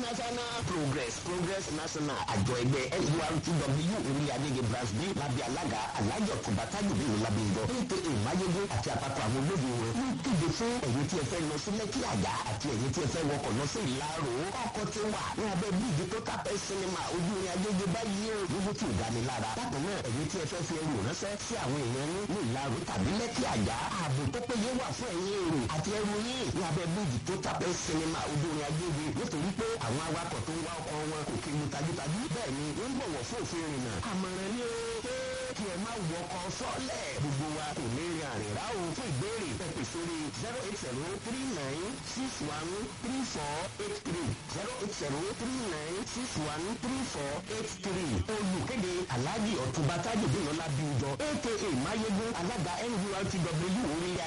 national progress progress national àjọ ẹgbẹ́ nurtw orí adége branch b lábẹ́ alága alájọ kọ̀bátàjù nínú lábẹ́jọ aka mayegun àti àpapọ̀ àwọn olóde wọn ń kéde fún ẹ̀yin tí ẹ fẹ́ lọ sí lẹ́kí àjà àti ẹ̀yin tí ẹ fẹ́ wọkọ̀ lọ sí ìlàrò ọkọ̀ tí wà ní abẹ́ bíìdì tó tàpẹ́ sinimá ojú ní agége báyìí ó níbo tí ò dání lára bákan náà ẹ̀yin tí ẹ fẹ́ fi ẹrù ránṣẹ́ sí àwọn èèyàn ní ní ìlàrò tàbí lẹ́kí àjà ààbò tó péye wà fún ẹ̀yin èrò àti ẹrù yín ní abẹ́ bíìdì tó tàpẹ́ sinimá ojú ní agége nítorí pé àwọn awakọ̀ tó ń wá ọkọ̀ wọn kò kí mu tajútajú bẹ́ẹ̀ ni wọ́n ń bọ̀wọ̀ fún òfin ìrìnnà àmọ̀ràn ni ó pé kí ẹ má wọkọ̀ sọ́lẹ̀ gbogbo wa kò ní rin àrìnrà o fún ìbéèrè pẹ̀pẹ̀ sórí zero eight zero three nine six one three four eight three zero eight zero three nine six one three four eight three olùkéde alhaji ọ̀túnba tájù bíi ọlá bíi jọ aka mayegun alága nurtw orí